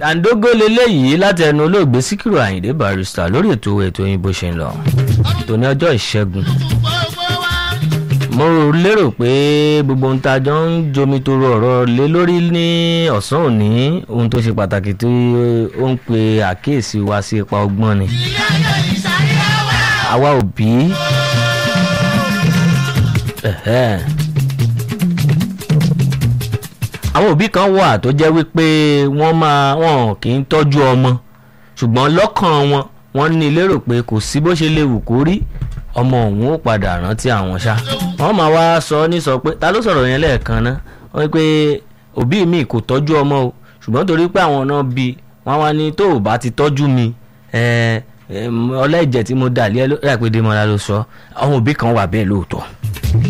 tàǹdógó leléyìí láti ẹnu olóògbé síkírù àyìndé barrister lórí ètò ètò yín bó ṣe ń lọ ètò ní ọjọ́ ìṣẹ́gun mo lérò pé gbogbo ohun tá a jọ ń jomi toro ọ̀rọ̀ lé lórí ní ọ̀sán òní ohun tó ṣe pàtàkì tí ó ń pe àkíyèsí wa sí ipa ọgbọ́n ni àwa òbí ẹ̀hẹ́. àwọn òbí kan wà tó jẹ́ wípé wọ́n máa wọn kì í tọ́jú ọmọ ṣùgbọ́n lọ́kàn wọn wọ́n ní lérò pé kò sí bó ṣe léwu kó rí ọmọ òun ó padà rántí àwọn ṣá wọ́n máa wá sọ ní sọ pé ta ló sọ̀rọ̀ yẹn lẹ́ẹ̀kan ná wọ́n ní pé òbí mi kò tọ́jú ọmọ o ṣùgbọ́n torí pé àwọn náà bí wọ́n wá ní tó o bá ti tọ́jú mi ọlẹ́jẹ̀ tí mo dà lé ẹ pé Démọ́lá ló sọ àwọn òbí kan wà bẹ́ẹ̀ lóòótọ́